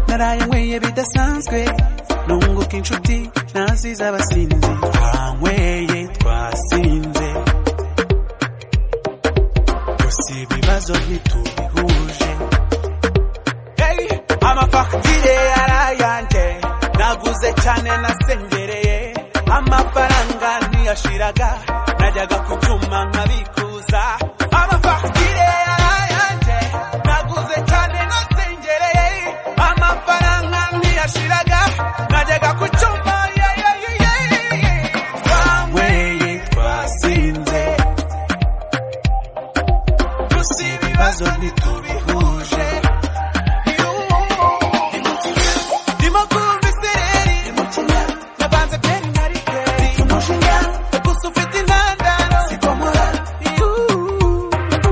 naraye nkwiye bidasanzwe nunguka inshuti nazi z'abasinzi twanyweye twasinze gusa ibibazo ntitubihuje hey, amafagitire yarayanje naguze cyane nasengereye amafaranga ntiyashiraga najyaga ku cyuma nkabikuza amafagitire yarayanje naguze cyane nasengereye amafaranga ntiyashiraga najyaga ku cyuma yeah, yeah, yeah, yeah, yeah. twanyweye twasinze gusa ibibazo ntitubihuje